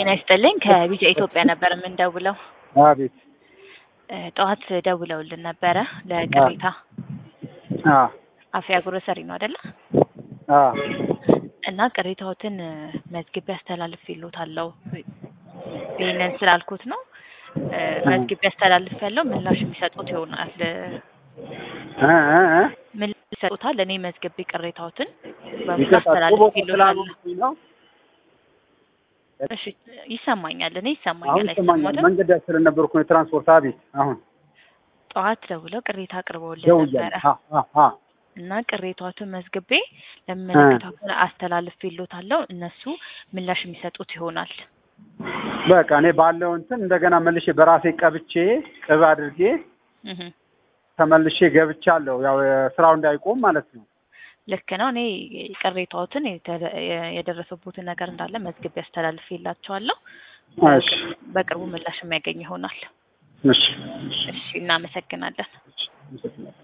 ጤና ይስጥልኝ ከቢጃ ኢትዮጵያ ነበር የምንደውለው። አቤት። እ ጠዋት ደውለውልን ነበረ ለቅሬታ አ አፍያ ግሮሰሪ ነው አይደለ? አ እና ቅሬታዎትን እ መዝግቤ አስተላልፌልዎታለሁ። ይሄንን ስላልኩት ነው እ መዝግቤ አስተላልፌያለሁ። ምላሽ የሚሰጡት ይሆናል። እ እ እ ምላሽ ይሰጡታል። እኔ መዝግቤ ቅሬታዎትን በሙሉ ይቅርታ ጥሩ ቦታ አስተላልፌልዎታለሁ። ስላልሆንኩኝ ነው። እሺ ይሰማኛል። እኔ አሁን ይሰማኛል። ይሰማኛል። አይሰማዎትም? መንገድ ላይ ስለነበርኩ ነው የትራንስፖርት። አቤት። አሁን ጠዋት ደውለው ቅሬታ አቅርበውልን ደውያለሁ። ነበረ አ አ አ እና ቅሬታዎትን መዝግቤ ለሚመለከተው አካል አስተላልፌልዎታለሁ። እነሱ ምላሽ የሚሰጡት ይሆናል። በቃ እኔ ባለው እንትን እንደገና መልሼ በራሴ ቀብቼ ቅብ አድርጌ እህ ተመልሼ ገብቻለሁ። ያው ስራው እንዳይቆም ማለት ነው። ልክ ነው። እኔ ቅሬታዎትን የተ- የደረሰቦትን ነገር እንዳለ መዝግቤ አስተላልፌላቸዋለሁ። እሺ በቅርቡ ምላሽ የሚያገኝ ይሆናል። እሺ እሺ፣ እናመሰግናለን። እሺ